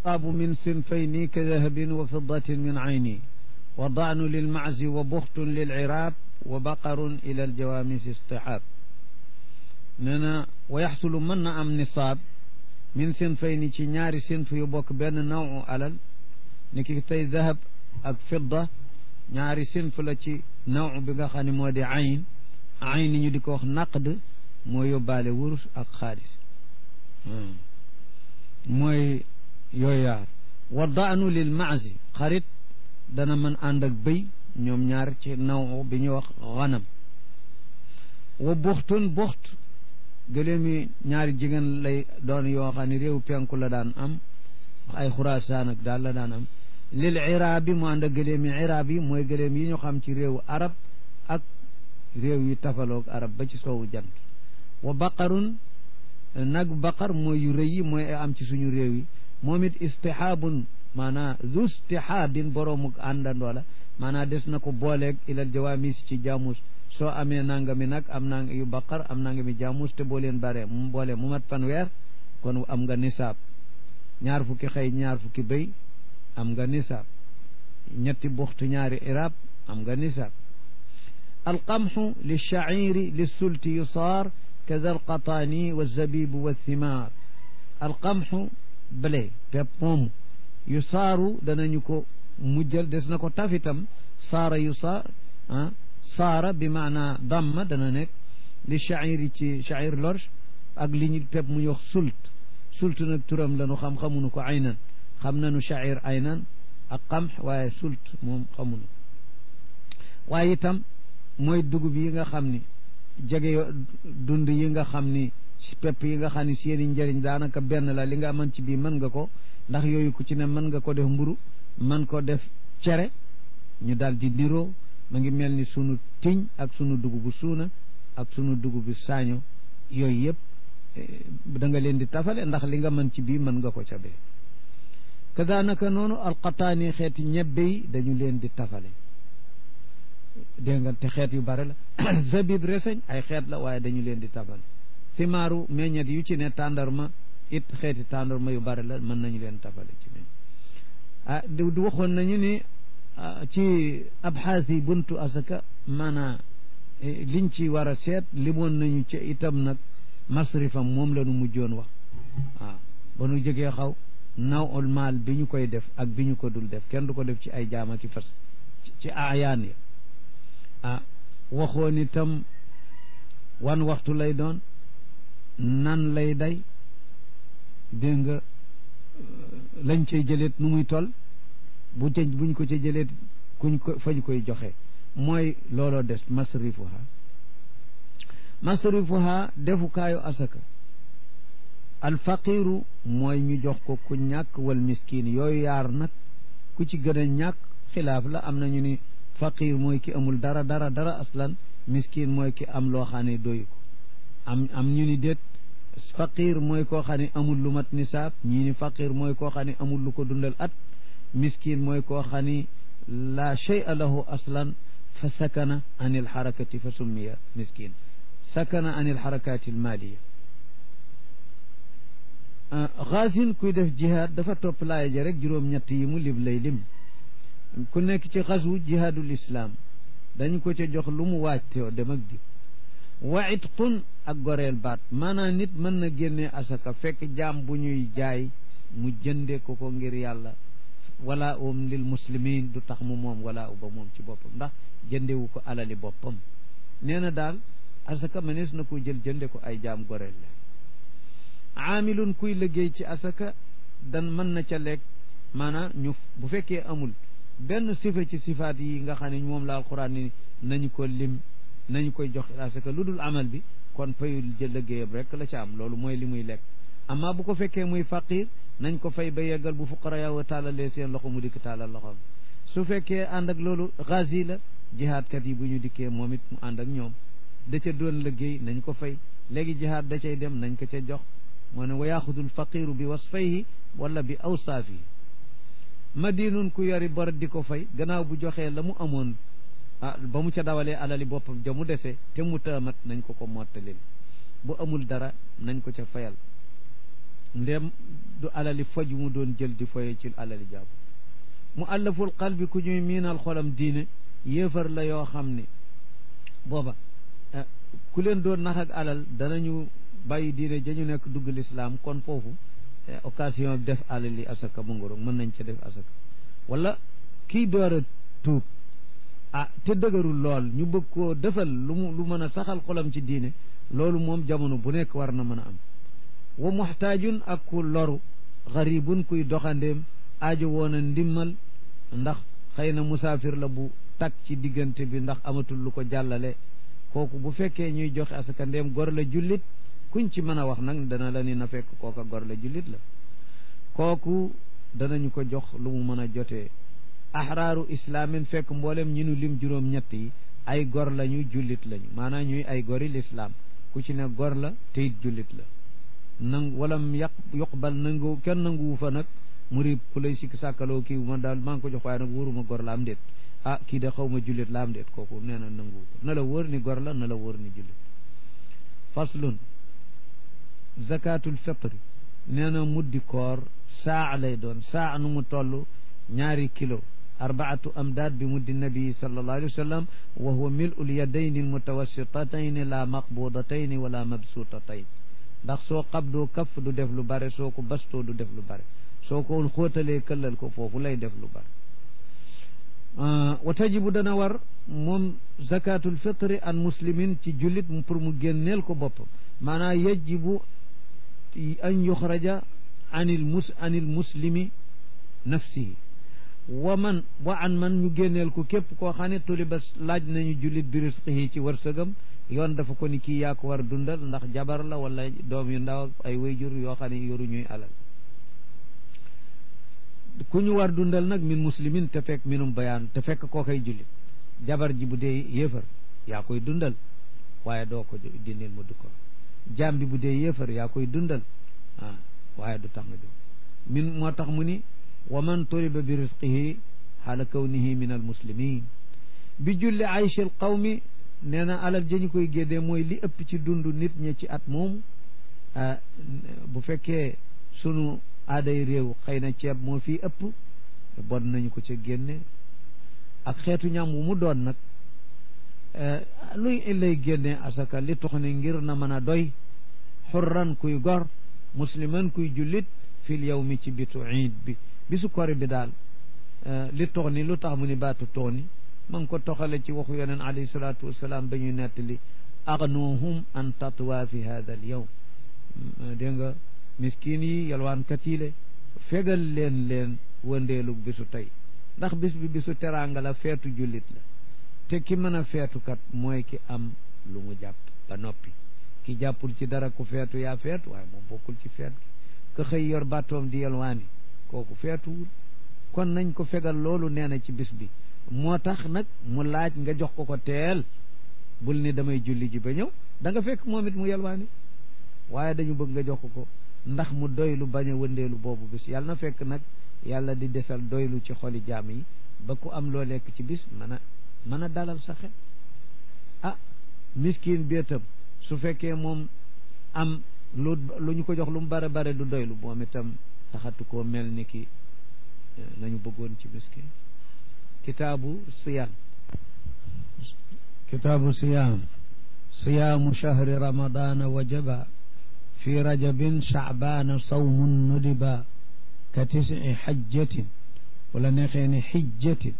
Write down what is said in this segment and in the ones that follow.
الأصحاب من صنفين كذهب وفضة من عيني وضعن للمعز وبخت للعراب وبقر إلى الجوامس اصطحاب ننا ويحصل من أم نصاب من صنفين ci ñaari sinf yu bokk benn nawu alal ni ki tey dahab ak fidda ñaari sinf la ci naw bi nga xam ne moo di ayn ayn ñu di ko wax naqd moo yóbbaale wurus ak xaalis mooy yooyu yaar wa daanu lil maazi xarit dana mën ànd ak bëy ñoom ñaar ci naw bi ñuy wax xanam wa buxtun buxt gëléem yi ñaari jigéen lay doon yoo xam ne réew penku la daan am ay xuraasaan ak daal la daan am lil iraab yi mu ànd ak gëléem yi iraab yi mooy gëléem yi ñu xam ci réewu arab ak réew yi tafaloog arab ba ci soowu jant wa baqarun nag baqar mooy yu rëy yi mooy am ci suñu réew yi moom it istihaabun maanaa zu istihaabin boroomu àndandoo la maanaa des na ko booleeg ilal jawaamis ci jaamus soo amee nangami nag am nang yu baqar am nangami jaamus te boo leen bare mu boole mu mat fanweer kon am nga nisaab ñaar fukki xëy ñaar fukki béy am nga nisaab ñetti buxtu ñaari irab am nga nisaab alqamxu lilchairi lissulti yusaar kada alqataani walzabibu walthimar alqamxu blé pepp moomu yu saaru danañu ko mujjal des na ko tafitam saara yu saar ah saara bi maana damma dana nekk li chairi ci chair lorge ak li ñu pepp mu ñu wax sult sult nag turam la nu xam xamunu ko aynan xam nañu chair aynan ak qamx waaye sult moom xamunu waaye itam mooy dugub yi nga xam ni jege dund yi nga xam ni si pepp yi nga xam ni seeni njëriñ daanaka benn la li nga mën ci bii mën nga ko ndax yooyu ku ci ne mën nga ko def mburu mën ko def cere ñu daal di niroo ma ngi mel ni sunu tiñ ak sunu dugubu suuna ak sunu dugubu saaño yooyu yëpp da nga leen di tafale ndax li nga mën ci bii mën nga ko ca bee kadaanaka noonu alqataani xeeti ñebbe yi dañu leen di tafale dégg nga te xeet yu bare la zabib reseñ ay xeet la waaye dañu leen di tafale simaaru meññet yu ci ne tàndarma it xeeti tàndarma yu bare la mën nañu leen tafale ci meñ ah du waxoon nañu ni ci abxaas yi buntu asaka maanaa liñ ci war a seet limoon nañu ci itam nag masrifam moom la nu mujjoon wax waaw ba nu jógee xaw naw ul maal bi ñu koy def ak bi ñu ko dul def kenn du ko def ci ay jaama ki fas ci aayaan ya ah waxoon itam wan waxtu lay doon nan lay day dégg nga lañ cay jëleet nu muy toll bu jëj buñ ko ca jëleet kuñ ko fañ koy joxe mooy looloo des masrifuha masrifuha defukaayu asaka alfaqiru mooy ñu jox ko ku ñàkk wal miskin yooyu yaar nag ku ci gën a ñàkk xilaaf la am nañu ni faqir mooy ki amul dara dara dara aslan miskin mooy ki am loo xam ne doyu ko am am ñu ni déet faqir mooy koo xam ne amul lu mat nisaab ñii ni faqir mooy koo xam ne amul lu ko dundal at miskin mooy koo xam ni laa shay'a lahu aslan fa sakana an il xarakati fa summiya miskin sakana an il xarakati almaliya xaasin kuy def jihaad dafa topp laaya ja rek juróom-ñett yi mu lib lay lim ku nekk ci xasu jihaadul islaam dañu ko ca jox lu mu waaj teew dem ak di wa itqun ak goreel baat maanaam nit mën na génnee asaka fekk jaam bu ñuy jaay mu jënde ko ko ngir yàlla wala um lil muslimin du tax mu moom wala u ba moom ci boppam ndax jëndewu ko alali boppam nee na daal asaka mënees na ko jël jënde ko ay jaam goreel la aamilun kuy liggéey ci asaka dan mën na ca lekk maanaam ñu bu fekkee amul benn sifa ci sifaat yi nga xam ne moom la alquran ni nañu ko lim nañu koy jox asaka lu dul amal bi kon payul jël liggéeyam rek la ca am loolu mooy li muy lekk amma bu ko fekkee muy faqir nañ ko fay ba yeggal bu fuqara yaw taalalee seen loxo mu dikk taalal loxoom su fekkee ànd ak loolu gazi la jihaadkat yi bu ñu dikkee moom it mu ànd ak ñoom da ca doon liggéey nañ ko fay léegi jihaad da cay dem nañ ko ca jox moo ne wa yaxudul faqiru bi wasfayhi wala bi awsaafi madinun ku yori bor di ko fay gannaaw bu joxee la mu amoon ah ba mu ca dawalee alali boppam ja mu dese te mu taamat nañ ko ko mottalil bu amul dara nañ ko ca fayal ndem du alali foj mu doon jël di foye ci alali jaabu mu allaful qalbi ku ñuy miinal xolam diine yéefar la yoo xam ne booba ku leen doon nax ak alal danañu bàyyi diine jañu nekk dugg lislaam kon foofu occasion def alali asaka mu ngoro mën nañ ca def asaka wala kii door a tuub ah te dëgërul lool ñu bëgg koo defal lu mu lu mën a saxal xolam ci diine loolu moom jamono bu nekk war na mën a am wa muxtaajun ak ku loru xaribun kuy doxandeem aajo woon a ndimmal ndax xëy na musaafir la bu tag ci diggante bi ndax amatul lu ko jàllale kooku bu fekkee ñuy joxe asaka ndéem gor la jullit kuñ ci mën a wax nag dana la ni na fekk kooka gor la jullit la kooku danañu ko jox lu mu mën a jotee ahraaru islaamin fekk mboolem ñi nu lim juróom ñett yi ay gor lañu jullit lañu maanaam ñuy ay gori lislaam ku ci ne gor la te it jullit la nang walam yaq yuqbal nangu kenn nanguwu fa nag muri ku lay sikk sàkkaloo kii ma daal maa ngi ko jox waaye nag wóoruma gor la am déet ah kii de xaw ma jullit la am déet kooku nee na nanguwu ko na la wóor ni gor la na la wóor ni jullit faslun zakatul fitri nee na muddi koor saa lay doon saa nu mu toll ñaari kilo arbaatu amdaad bi muddi nabii sallallahu alayhi wa sallam wa huwa mil'ul yadayni almutawassitatayn la maqbudatayn wala mabsutatayn ndax soo qabdoo kaf du def lu bare soo ko bastoo du def lu bare soo ko xóotalee këllal ko foofu lay def lu bare wa tajibu dana war moom zakatul fitri an muslimin ci jullit pour mu génneel ko boppam maanaam yajibu an yuxraja anil mus anil muslimi nafsihi wa man wa an man ñu génneel ko képp koo xam ne tuliba laaj nañu jullit bi risqihi ci wërsëgam yoon dafa ko ni kii yaa ko war dundal ndax jabar la wala doom yu ndaw ay wayjur yoo xam ne yoru ñuy alal ku ñu war dundal nag min muslimin te fekk minum bayaan te fekk koo koy jullit jabar ji bu dee yéefar yaa koy dundal waaye doo ko dindil mu du ko jaam bi bu dee yéefar yaa koy dundal ah waaye du tax nga jox min moo tax mu ni wa man turiba bi risqihi xaala kawnihi min al muslimin bi julli aychil qawmi nee na alal jëñu koy géddee mooy li ëpp ci dund nit ñi ci at moom bu fekkee sunu aaday réew xëy na ceeb moo fii ëpp bon nañu ko ca génne ak xeetu ñam wu mu doon nag luy lay génne asaka li tax ne ngir na mën a doy xurran kuy gor musliman kuy jullit fil yawmi ci bitu iid bi bisu kori bi daal li tox ni lu tax mu ni baatu tox ni ma ngi ko toxale ci waxu yoneen alayhi salaatu wasalaam ba ñuy nettali agnuhum an tatwa fi hada al yawm dégg nga miskin yi yalwaankat yi le fegal leen leen wëndeelu bisu tey ndax bis bi bisu teraanga la feetu jullit la te ki mën a feetukat mooy ki am lu mu jàpp ba noppi ki jàppul ci dara ku feetu yaa feetu waaye moom bokkul ci feet gi ka xëy yor bàttoom di yalwaani kooku feetuwul kon nañ ko fegal loolu nee na ci bis bi moo tax nag mu laaj nga jox ko ko teel bul ni damay julli ji ba ñëw da nga fekk moom it mu yalwaani waaye dañu bëgg nga jox ko ko ndax mu doylu bañ a wëndeelu boobu bis yàlla na fekk nag yàlla di desal doylu ci xoli jaam yi ba ku am loo lekk ci bis mën a mën a dalal sa xel ah miskin béetam su fekkee moom am lu lu ñu ko jox lu mu bare bare du doylu moom itam taxatu koo mel ni ki nañu bëggoon ci miskin kitaabu siyaam kitaabu siyaam siyaamu shahri ramadana wajaba fi rajabin shacbaana sawmun nudiba ka tisi xajjatin wala neexee ne xijjatin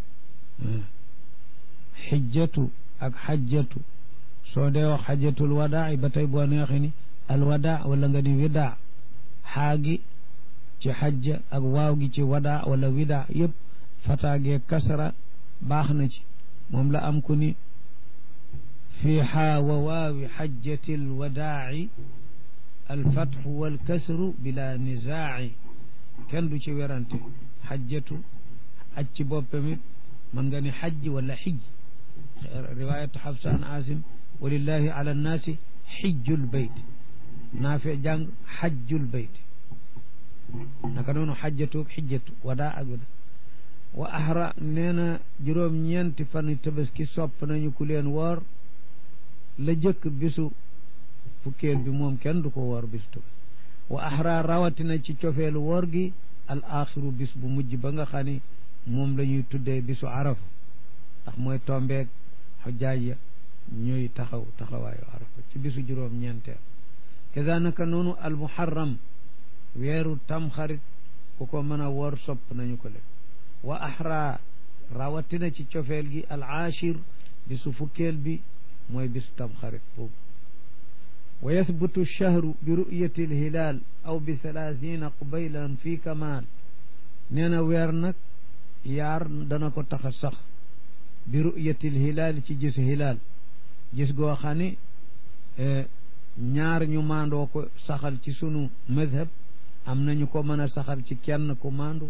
xijjatu ak xajjatu soo dee wax xajjatul wadaa ba tey boo neexee ni alwadaa wala nga ni widaa xaagi ci xajja ak waaw gi ci wadaa wala widaa yëpp fataagee kasra baax na ci moom la am ku ni fii xaa wa waawi xajjati alwadaaci alfatxu walkasru bila nizaaci kenn du ci werante xajjatu aj ci boppam it mën nga ni xajj wala xijj riwayatu xafsa an asim walillahi ala annaasi xijjul bayt naafi jàng xajjul bayt naka noonu xajjatu xijjatu wadaa ak wada wa ahra nee na juróom-ñeenti fan tabaski sopp nañu ku leen woor la jëkk bisu fukkeel bi moom kenn du ko woor bisu tabaski wa ahra rawatina ci cofeelu woor gi al axiru bis bu mujj ba nga xam ni moom la ñuy tuddee bisu arafa ndax mooy tombeeg xujjaaj ya ñuy taxaw taxawaayu arafa ci bisu juróom ñeenteel kazanaka noonu al muharram weeru tamxarit ku ko mën a woor sopp nañu ko lekk wa ahra rawatina ci cofeel gi al ashir bisu fukkeel bi mooy bisu tamxarit boobu wa yathbutu lchahru bi ru'yati alhilaal aw bi thalathina qubaylan fi kamal nee na weer nag yaar dana ko tax a sax bi ru'yati alhilaal ci gis hilaal gis goo xam ne ñaar ñu maandoo ko saxal ci sunu madhab am nañu ko mën a saxal ci kenn ku maandu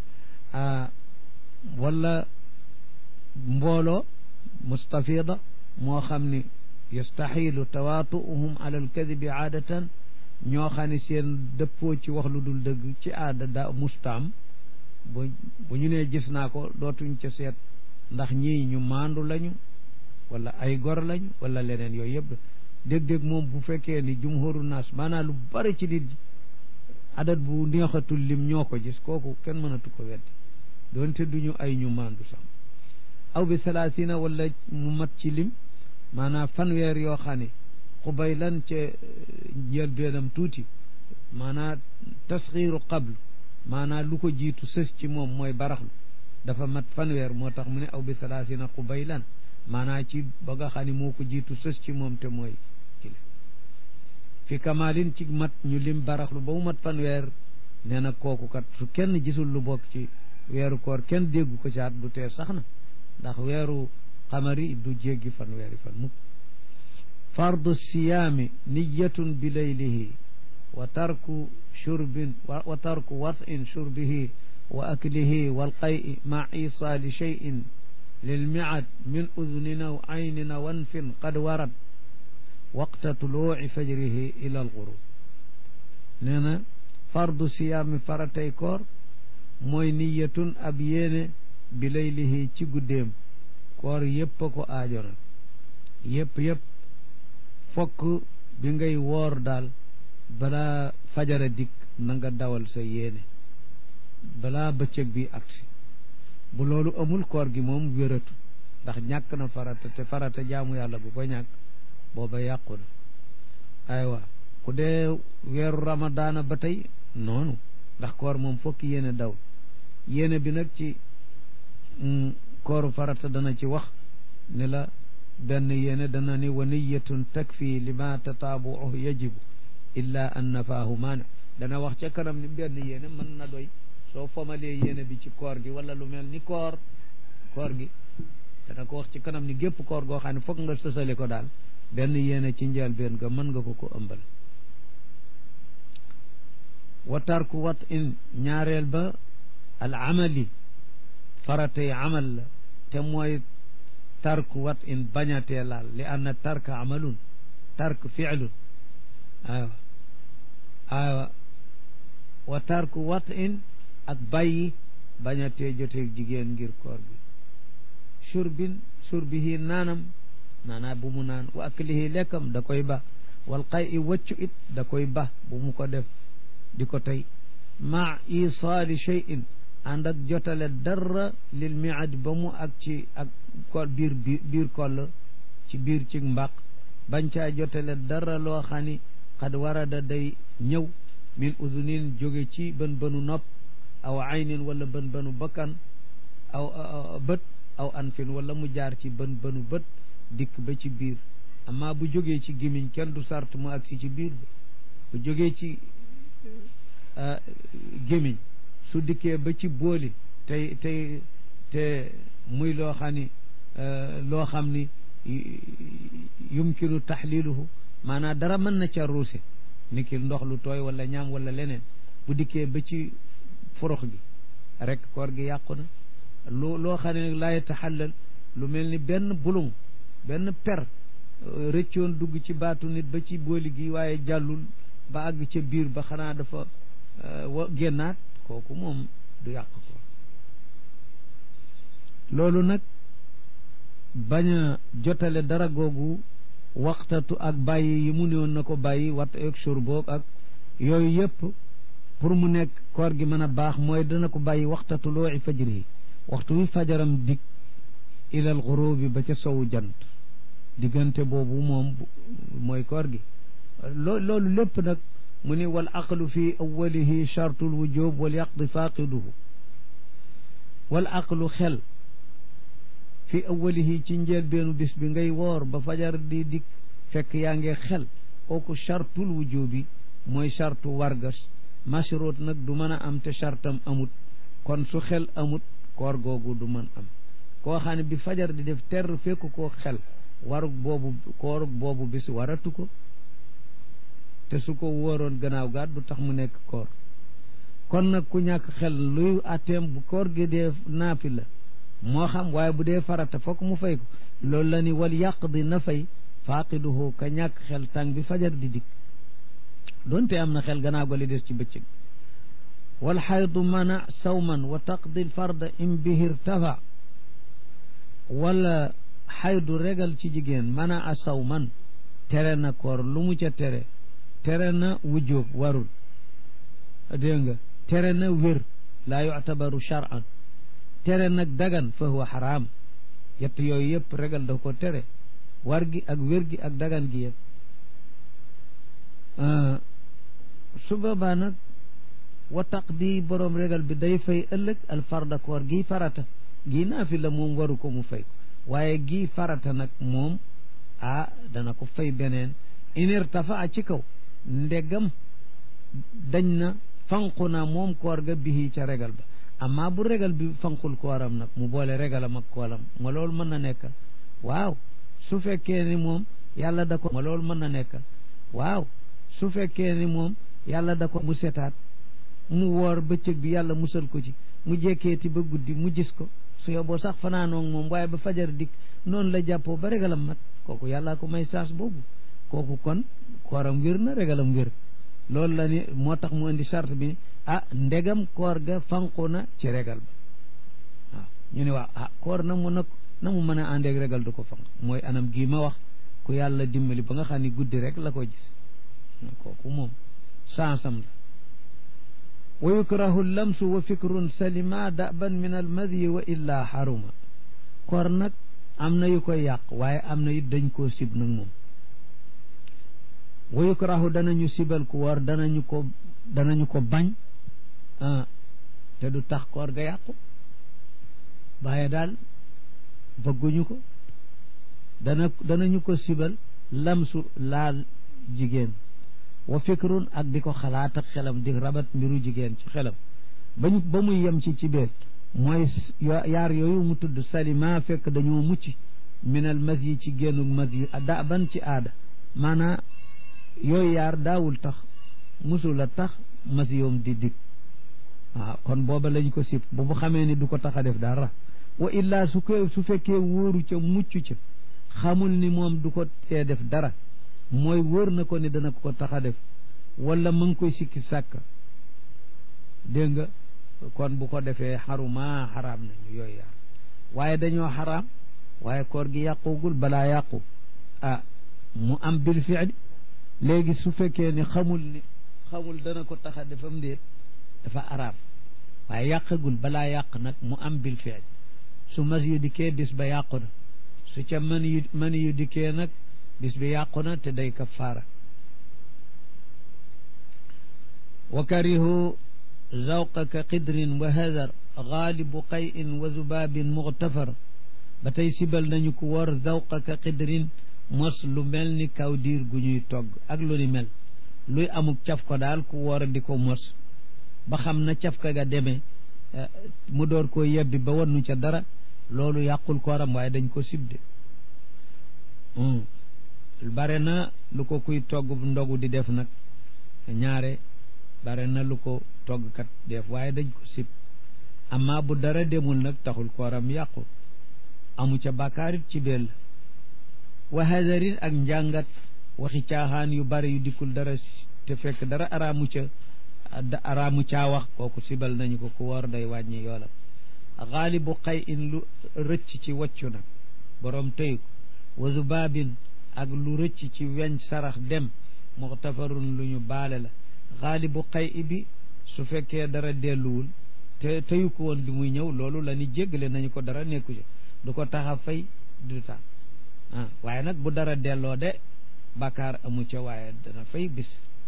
wala mbooloo mustafida moo xam ni yastaxilu tawaatuuhum ala alkadibi aadatan ñoo xam ne seen dëppoo ci wax lu dul dëgg ci aada da mustaam bu bu ñu nee gis naa ko dootuñ ca seet ndax ñii ñu maandu lañu wala ay gor lañu wala leneen yooyu yëpp dégg-dégg moom bu fekkee ni jumhuru naas maanaam lu bari ci nit adat bu neexatul lim ñoo ko gis kooku kenn mënatu ko weddi doonte duñu ay ñu maandu sax aw bi salaasina wala mu mat ci lim maanaam fanweer yoo xam ne xubay lan ca njël beenam tuuti maanaam tasxiiru qablu maanaam lu ko jiitu sës ci moom mooy baraxlu dafa mat fanweer moo tax mu ne aw bi salaasina xubay lan maanaam ci ba nga xam ne moo ko jiitu sës ci moom te mooy kile fi kamalin ci mat ñu lim baraxlu ba mu mat fanweer nee na kooku kat su kenn gisul lu bokk ci weeru koor kenn déggu ko caat du tee sax na ndax weeru xamari du jéggi fanweeri fan mukk fardu siyaami niyatun bi laylihi wa tarku shurbin wa tarku watin shurbihi wa aklihi walqay'i ma isaali cheyin lilmiad min udunina w aynina wanfin qad warad waqta tuluuci fajrihi ila alxurub nee na fardu siyaami faratay koor mooy niyatun ab yéene bi laylihi ci guddeem koor yépp a ko aajo nag yépp yépp fokk bi ngay woor daal balaa fajara dikk na nga dawal sa yéene balaa bëccëg bi agsi bu loolu amul koor gi moom wératu ndax ñàkk na farata te farata jaamu yàlla bu ko ñàkk booba yàqu na aywa ku dee weeru ramadaana ba tey noonu ndax koor moom fokk yéene daw yéene bi nag ci kooru farata dana ci wax ne la benn yéene dana ni wa niyatun takfi lima tataabuuhu yajibu illa an nafaahu maana dana wax ca kanam ni benn yéene mën na doy soo fomalee yéene bi ci koor gi wala lu mel ni koor koor gi dana ko wax ci kanam ni gépp koor goo xam ne foog nga sësale ko daal benn yéene ci njëlbéen nga mën nga ko ko ëmbal wa tarku wat in ñaareel ba al amali faratay amal la te mooy tarku wat in bañatee laal li anna tarka amalun tark fiilun aywa aywa wa tarku wat in ak bàyyi bañatee joteeg jigéen ngir koor gi surbin surbihi naanam naanaa bu mu naan wa aklihi lekkam da koy ba wal xay i waccu it da koy ba bu mu ko def di ko tey ma isaali cheyin ànd ak jotale dara lil miad ba mu ak ci ak kol biir biir koll ci biir ci mbaq bañ caa jotale dara loo xam ni xad warada day ñëw min udunin jóge ci bën bënu nopp aw aynin wala bën bënu bakkan aw bët aw anfin wala mu jaar ci bën bënu bët dikk ba ci biir amma bu jógee ci gémmiñ kenn du sart mu agsi ci biir bu jógee ci gémmiñ su dikkee ba ci booli tey tey te muy loo xam ni loo xam ni yumkinu taxliluhu maanaam dara mën na ca ruuse ni ki ndox lu tooy wala ñaam wala leneen bu dikkee ba ci forox gi rek koor gi yàqu na lu loo xam ne laa yataxallal lu mel ni benn bulung benn per rëccoon dugg ci baatu nit ba ci booli gi waaye jàllul ba àgg ca biir ba xanaa dafa wa génnaat kooku moom du yàq ko loolu nag bañ a jotale dara googu waxtatu ak bàyyi yi mu néewoon na ko bàyyi wat ak surboog ak yooyu yëpp pour mu nekk koor gi mën a baax mooy dana ko bàyyi waxta tulooci fajrihi waxtu wi fajaram dig ilal xurubi ba ca sowu jant diggante boobu moom mooy koor gi loo loolu lépp nag mu ni wal aqlu fi awalihi chartul wujub wal yaqdi faqiduhu wal aqlu xel fi awalihi ci njëlbeenu bis bi ngay woor ba fajar di dik fekk yaa ngi xel kooku chartul wujubi mooy chartu wargas mashrut nag du mën a am te chartam amut kon su xel amut koor googu du mën am koo xam ne bi fajar di def ter fekk koo xel warug boobu koorug boobu bis waratu ko te su ko wóoroon gannaaw gaat du tax mu nekk koor kon nag ku ñàkk xel luy atteem bu koor gi dee naafi la moo xam waaye bu dee farata fokk mu fay ko loolu la ni wal yàq di na fay faaqiduhu ka ñàkk xel tàng bi fajar di dikk doonte am na xel gannaaw ga li des ci bëccëg wal xaydu mana sawman wa taqdi farda im bihi irtafa wala xaydu regal ci jigéen mana a sawman tere na koor lu mu ca tere tere na wujjóob warul dégg nga tere na wér laa yuctabaru charan tere nag dagan fa huwa xaraam yett yooyu yëpp regal da ko tere war gi ak wér gi ak dagan gi yëpp su boobaa nag wa taqdi boroom regal bi day fay ëllëg al farda koor gii farata gii naafi la moom waru ko mu fay ko waaye gii farata nag moom ah dana ko fay beneen inir tafa a ci kaw ndegam dañ na fanqu na moom koor ga bihi ca regal ba amma bu regal bi fanqul kooram nag mu boole regalam ak koolam ma loolu mën na nekk waaw su fekkee ni moom yàlla da ko ma loolu mën na nekk waaw su fekkee ni moom yàlla da ko mu setaat mu woor bëccëg bi yàlla musal ko ci mu jekkeeti ba guddi mu gis ko su yoboo sax fanaanoog moom waaye ba fajar dikk noonu la jàppoo ba regalam mat kooku yàllaa ko may saas boobu kooku kon kooram wér na regalam wér loolu la ni moo tax mu indi charte bi ah ndegam koor ga fanqu na ci regal ba waaw ñu ne waaw ah koor na mu nag na mu mën a àndeeg regal du ko fanq mooy anam gii ma wax ku yàlla dimbali ba nga xam ni guddi rek la ko gis kooku moom sansam la wa yukrahu lamsu wa fikrun salima daban min almadyi wa illa xaruma koor nag am na yu koy yàq waaye am na it dañ koo sib nag moom wa yukrahu danañu sibal ku woor danañu ko danañu ko bañ te du tax koor ga yàqu waaye daal bëgguñu ko dana danañu ko sibal lamsu laal jigéen wa fikrun ak di ko xalaat ak xelam di rabat mbiru jigéen ci xelam bañu ba muy yem ci ci biir mooy yaar yooyu mu tudd salima fekk dañoo mucc minal mas yi ci génnug mas yi da ban ci aada maanaa yooyu yaar daawul tax musul a tax mas yoom di dig waaw kon booba lañ ko sib bu bu xamee ni du ko tax a def dara wa illaa su ko su fekkee wóoru ca mucc ca xamul ni moom du ko tee def dara mooy wóor na ko ni dana ko tax a def wala mu ngi koy sikki sàkk dégg nga kon bu ko defee xaruma xaraam nañu yooyu yaar waaye dañoo xaraam waaye koor gi yàqugul balaa yàqu ah mu am bil fiili léegi su fekkee ni xamul ni xamul dana ko tax a defam déet dafa araam waaye yàqagul balaa yàq nag mu am bil fiili su mas yu dikkee bis ba yàqu na su ca mën yu mën yu dikkee nag bis bi yàqu na te day kafaara wa karihu zawqa ka qidrin wa hadar gaalibu qayin wa zubaabin muxtafar ba tey sibal nañu ko wor zawqa ka qidrin mos lu mel ni kaw diir gu ñuy togg ak lu ni mel luy amuk caf ko daal ku woor di ko mos ba xam na caf ka ga demee mu door koo yebbi ba wannu ca dara loolu yàqul kooram waaye dañ ko sibde bare na lu ko kuy togg ndogu di def nag ñaare bare na lu ko toggkat def waaye dañ ko sib amma bu dara demul nag taxul kooram yàqu amu ca bàkkaarit ci bel wa hadarin ak njàngat waxi caaxaan yu bare yu dikkul dara te fekk dara araamu ca araamu caa wax kooku sibal nañu ko ku woor day wàññi yoolam xaalibu xay in lu rëcc ci waccu nag boroom tëyu ko wa zubaabin ak lu rëcc ci weñ sarax dem muxtafarun lu ñu baale la xaalibu xay bi su fekkee dara delluwul te teyu ko woon bi muy ñëw loolu la ni jéggale nañu ko dara nekku ci du ko tax a fay du tax ah waaye nag bu dara delloo de bàkkaar amu ca waaye dana fay bis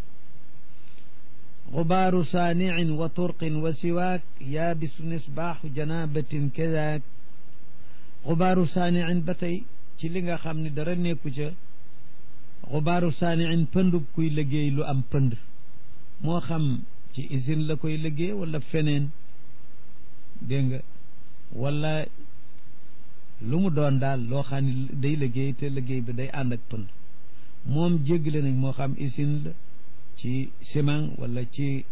xubaaru saaniin wa turqin wa siwaak yaabisu nisbaaxu janabatin kadaak xubaaru saaniin ba tey ci li nga xam ne dara nekku ca xubaaru saaniin pëndub kuy liggéey lu am pënd moo xam ci usine la koy liggéey wala feneen dégg nga wala lu mu doon daal loo xam ne day liggéey te liggéey bi day ànd ak pënd moom jéggale nañ moo xam usine la ci ciment wala ci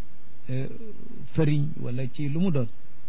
fëriñ wala ci lu mu doon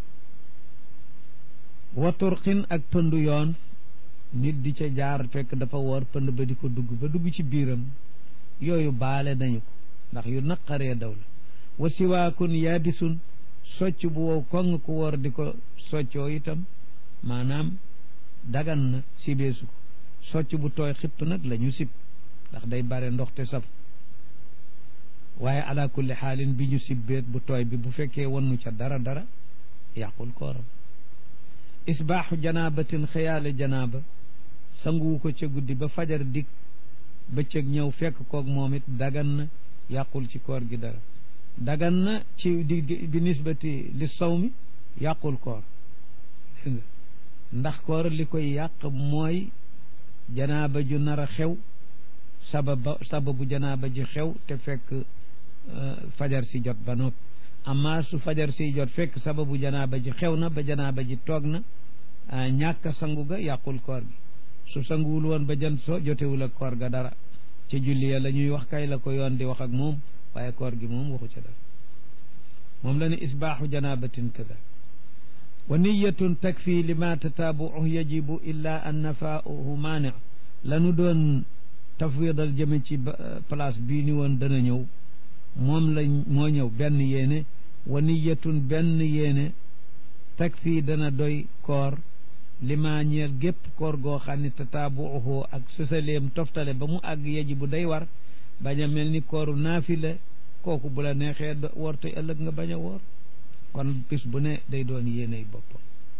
waturxin ak pëndu yoon nit di ca jaar fekk dafa woor pënd ba di ko dugg ba dugg ci biiram yooyu baale nañu ko ndax yu naqaree daw la wa siwaakun yaabisun socc bu wow koŋ ku woor di ko soccoo itam maanaam dagan na sibeesu ko socc bu tooy xipp nag la ñu sib ndax day bare ndox te saf waaye ala kulli xaalin bi ñu sibbeet bu tooy bi bu fekkee wannu ca dara dara yàqul kooram isbaaxu janaabatin xëyaale janaaba sanguwu ko ca guddi ba fajar dik bëccëg ñëw fekk koog moom it dagan na yàqul ci koor gi dara dagan na ci di bi nisbati li sawmi yàqul koor dégg nga ndax koor li koy yàq mooy janaaba ju nar a xew sababa sababu janaaba ji xew te fekk fajar si jot ba noppi amma su fajar si jot fekk sababu janaaba ji xew na ba janaaba ji toog na ñàkk sangu ga yàqul koor gi su sanguwul woon ba jant so jotewul ak koor ga dara ci julli ya la ñuy wax kay la ko yoon di wax ak moom waaye koor gi moom waxu ca dara moom la ne isbaaxu janabatin kada wa niyatun takfi lima tataabuuhu yajibu illa an nafaahu maani lanu doon tafwidal jëme ci place bii ni woon dana ñëw moom la moo ñëw benn yéene wa niyatun benn yéene takfi dana doy koor lima ñeel gépp koor goo xam ne tataabuuhu ak sësaleem toftale ba mu àgg yajibu day war bañ a mel ni kooru naafila kooku bu la neexee woor te ëllëg nga bañ a woor kon bis bu ne day doon yéeney boppam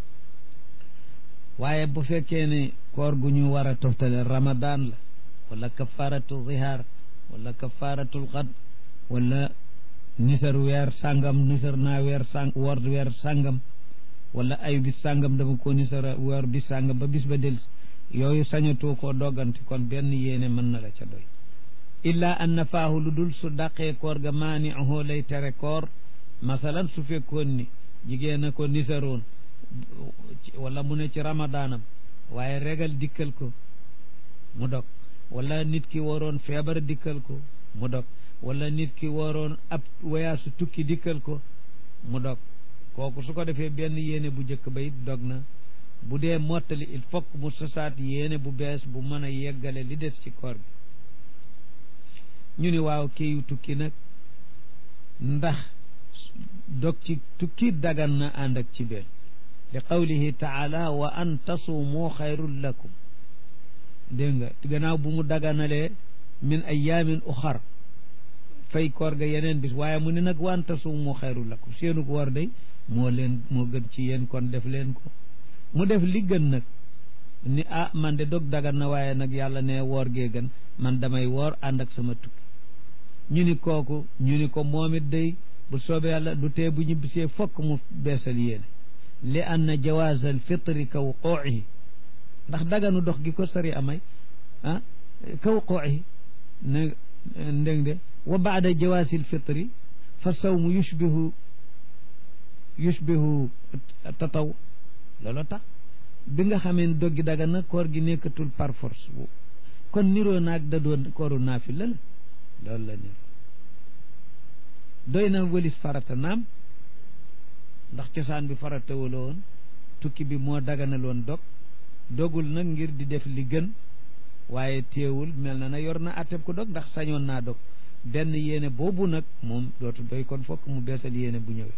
waaye bu fekkee ne koor gu ñu war a toftale ramadan la wala kafaratu zihaar wala kafaratul xad wala nisar weer sàngam nisar naa weer sàng woor weer sàngam wala ay bis sàngam dama ko nisara woor bis sàngam ba bis ba del yooyu sañatoo koo doggante kon benn yéene mën na la ca doy illa an nafaahu lu dul su daqee koor ga maani ahoo lay tere koor masalan su fekkoon ni jigéen a ko nisaroon wala mu ne ci ramadaanam waaye regal dikkal ko mu dog wala nit ki waroon feebar dikkal ko mu dog wala nit ki waroon ab wayaasu tukki dikkal ko mu dog kooku su ko defee benn yéene bu njëkk ba it dog na bu dee mottali il faut mu sosaat yéene bu bees bu mën a yeggale li des ci koor gi ñu ni waaw kiiw tukki nag ndax dog ci tukki dagan na ànd ak ci benn li qawlihi taala wa an tasuumu xayrun lakum dégg nga gannaaw bu mu daganalee min ayaamin uxar fay koor ga yeneen bis waaye mu ne nag wa an tasuumu xayrun lakum seenu ko war day moo leen moo gën ci yéen kon def leen ko mu def li gën nag ni ah man de dog dagan na waaye nag yàlla ne woor gee gën man damay woor ànd ak sama tukki ñu ni kooku ñu ni ko moom it day bu soobee yàlla du tee bu ñibbisee fokk mu beesal yéene li anna jawaaz al fitri kaw qooxihi ndax daganu dox gi ko sari amay ah kaw qooxihi ne ndég de wa baada jawaasil fitri fa sawmu yushbihu yushbihu tataw loolu tax bi nga xamee doggi dagan na koor gi nekkatul par force kon niroo naag da doon kooru naafila la loolu la niroo doy na wëlis farata naam ndax cosaan bi farata wala woon tukki bi moo daganaloon dog dogul nag ngir di def li gën waaye teewul mel na na yor na atteb ko dog ndax sañoon naa dog benn yéene boobu nag moom dootu doy kon fokk mu beesal yéene bu ñëwee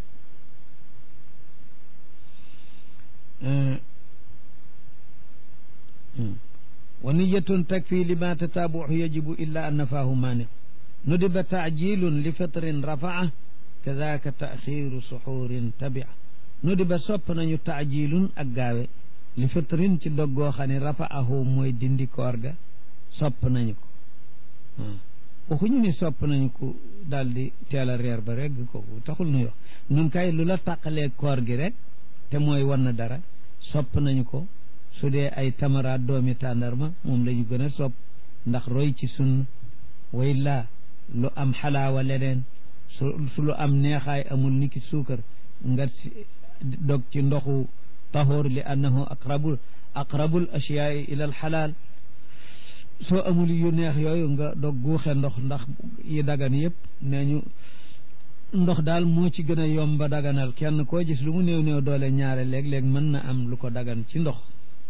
wa niyatun takfi lima tataabuhu yajibu illa an nafaahu maani nudiba taajilun li fitrin rafaa kadaka taaxiru suxurin tabia nudiba sopp nañu taajilun ak gaawe li fitrin ci doggoo xam ne rafaahu mooy dindi koor ga sopp nañu ko waxuñu ni sopp nañu ko daal di teel a reer ba rek kooku taxul nuy wax nun kay lu la tàqalee koor gi rek te mooy wan na dara sopp nañu ko su dee ay tamaraat doomi tàndarma moom la ñu gën a sopp ndax roy ci sunn way laa lu am xalaawa leneen su su lu am neexaay amul niki suukar nga si dog ci ndoxu tahoor li annahu aqrabul aqrabul ashiyaai ila al xalaal soo amul yu neex yooyu nga dog guuxe ndox ndax yi dagan yëpp nee ñu ndox daal moo ci gën a yomba daganal kenn koo gis lu mu néew néew doole ñaare léeg-léeg mën na am lu ko dagan ci ndox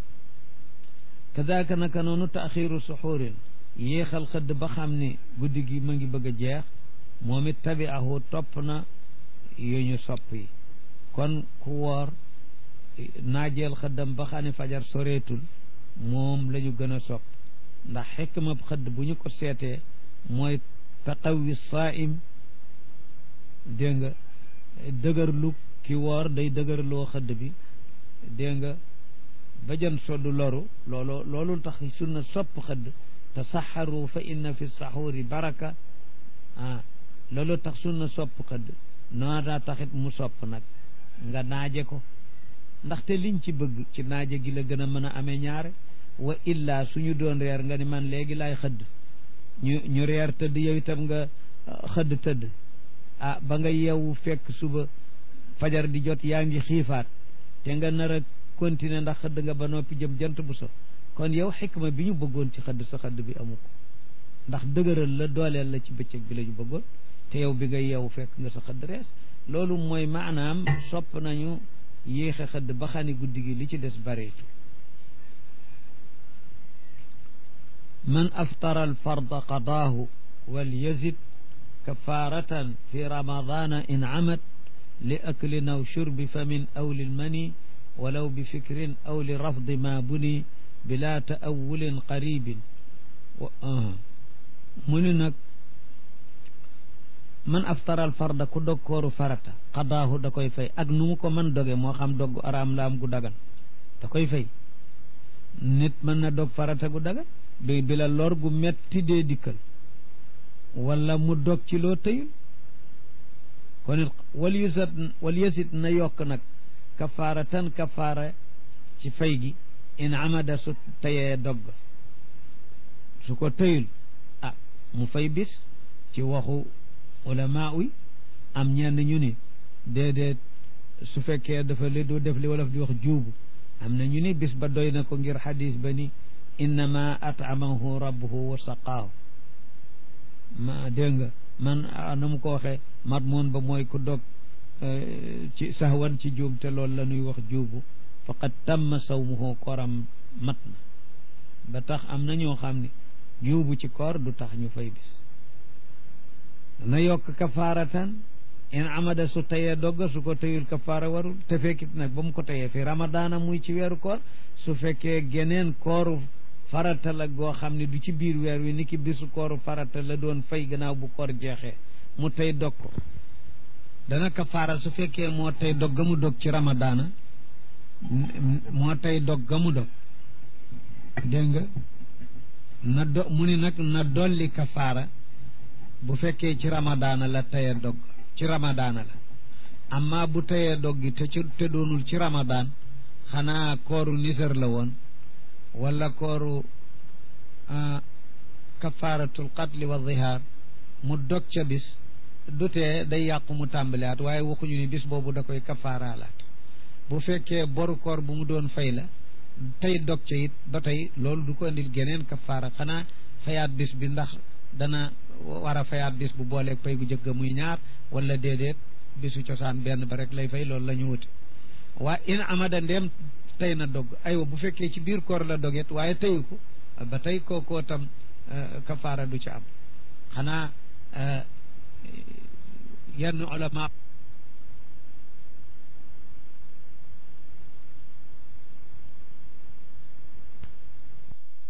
kadaka naka noonu taaxiru suxurin yéexal xëdd ba xam ni guddi gi ma ngi bëgg a jeex moom it tabiahu topp na yu ñu sopp yi kon ku woor naajeel xëddam ba xam ne fajar soreetul moom la ñu gën a sopp ndax xikma xëdd bu ñu ko seetee mooy taqawi saaim dégg nga dëgërlu ki woor day dëgërloo xëdd bi dégg nga ba jën soddu loru loolu loolu tax sunna sopp xëdd tasaxaru fa inna fi saxuuri baraka ah loolu tax sunna sopp xëdd noo daa taxit mu sopp nag nga naaje ko ndaxte liñ ci bëgg ci naaje gi la gën a mën a amee ñaare wa illa suñu doon reer nga ni man léegi laay xëdd ñu ñu reer tëdd yow itam nga xëdd tëdd ah ba nga yeewu fekk suba fajar di jot yaa ngi xiifaat te nga nar a continuer ndax xëdd nga ba noppi jëm jant bu so kon yow xikma bi ñu bëggoon ci xëdd sa xëdd bi amu ko ndax dëgëral la dooleel la ci bëccëg bi la ñu bëggoon te yow bi nga yeewu fekk nga sa xëdd rees loolu mooy maanaam sopp nañu yéexe xëdd ba xani guddi gi li ci des bareetu man aftara alfarda qadaahu wal yazid kafaratan fi ramadana in amat li aklin aw shurbi famin aw lilmani walaw bi fikrin aw li rafdi ma buni bila taawulin qaribin mu ni nag man aftaral farda ku dog kooru farata qadaahu da koy fay ak nu mu ko mën doge moo xam dogg araam la am gu dagan da koy fay nit mën na dog farata gu dagan bi bi la lor gu metti dee dikkal wala mu dog ci loo tëyul kon it wal yusat wal yasit na yokk nag kafaaratan kafaara ci fay gi in amada su tayee dogg su ko tëyul ah mu fay bis ci waxu ulama yi am ñenn ñu ni déedéet su fekkee dafa li du def li wolof di wax juubu am na ñu ni bis ba doy na ko ngir xadis ba ni innama atamahu rabbuhu wa saqaahu ma dégg nga man na mu ko waxee mat moon ba mooy ku dog ci sahwan ci juum te loolu la ñuy wax juubu faqad tamma sawmuhu kooram mat na ba tax am na ñoo xam ne juubu ci koor du tax ñu fay bis na yokk kafaaratan in amada su tayee dogga su ko tayul kafaara warul te fekkit nag ba mu ko tayee fi ramadaana muy ci weeru koor su fekkee geneen kooru farata la goo xam ne du ci biir weer wi ni ki bisu kooru farata la doon fay gannaaw bu koor jeexee mu tey dog ko dana kafaara su fekkee moo tey dog ga mu dog ci ramadaana moo tey dog ga mu dog dégg nga na do mu ni nag na dolli kafaara bu fekkee ci ramadaana la teye dog ci ramadaana la amma bu teyee dog gi te ci te doonul ci ramadaan xanaa kooru nisar la woon wala kooru kafaaratul qatli wa zihaar mu dog ca bis du tee day yàqu mu tàmbaliwaat waaye waxuñu ni bis boobu da koy kafaaraalaat bu fekkee boru koor bu mu doon fay la tey dog ca it ba tey loolu du ko indil geneen kafaara xanaa fayaat bis bi ndax dana war a fayaat bis bu booleeg pay gu jëkk muy ñaar wala déedéet bisu cosaan benn ba rek lay fay loolu la ñu wuti waa in amada ndeem tey na dog aywa bu fekkee ci biir koor la doget waaye teyu ko ba tey kookoo tam kafaara du ci am xanaa yenn ulama